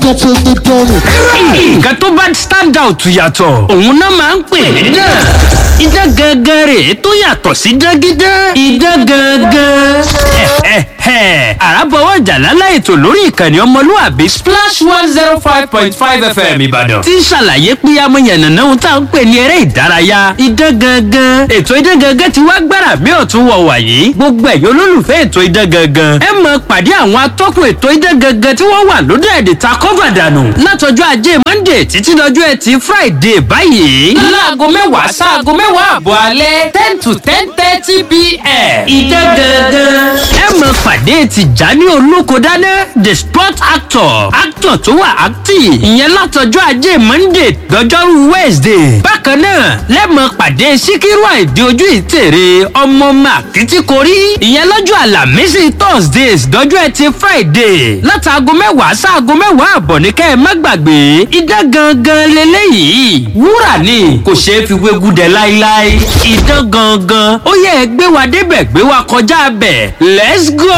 idán tó gbẹdán ni. nǹkan tó bá stand out yàtọ̀ òun náà máa ń pè ní dán idán gangan rè tó yàtọ̀ sí dágídán idán gangan. àràbọ̀wọ̀ jàlálà ètò lórí ìkànnì ọmọlúwàbí splash one zero five point five fm ìbàdàn tí ń ṣàlàyé pé amóyànnàná ohun tá à ń pè ní eré ìdárayá idán gangan ètò idán gangan ti wá gbára mi ọ̀tún wọ̀ wàyí gbogbo ẹ̀yọ́ olólùfẹ́ ètò idán gangan ẹ mọ̀ pàdé àwọn atọ́kùn ètò idán gangan tí wọ́n wà lóde èdè ta kọ́fà dànù látọjọ́ ajé monday títí dọjọ́ ẹtì friday báyìí. láago mẹ́wàá sáago mẹ́wàá àbọ̀ alẹ́ ten to ten thirty pm. idán gangan. ẹ mọ̀ pàdé tìjání olókodáná the sport actor actor tó wà active ìyẹn látọjọ́ ajé monday dọjọ́rú wednesday. bákan náà lẹ́mọ̀ pàdé síkírù àìdí ojú ìtèrè ọmọ màkìtìkórí ìyẹn lọ́jọ́ àlàmísì thursdays dọjọ́ ẹtì friday látàgọ́ mẹ́wàá sáago mẹ́wàá àbọ̀ ní kẹ́ ẹ má gbàgbé idán gangan leléyìí wúrà ni kò ṣeé fi wégúdẹ láíláí idán gangan ó yẹ ẹ gbé wa débẹ̀ gbé wa kọjá bẹ̀ let's go.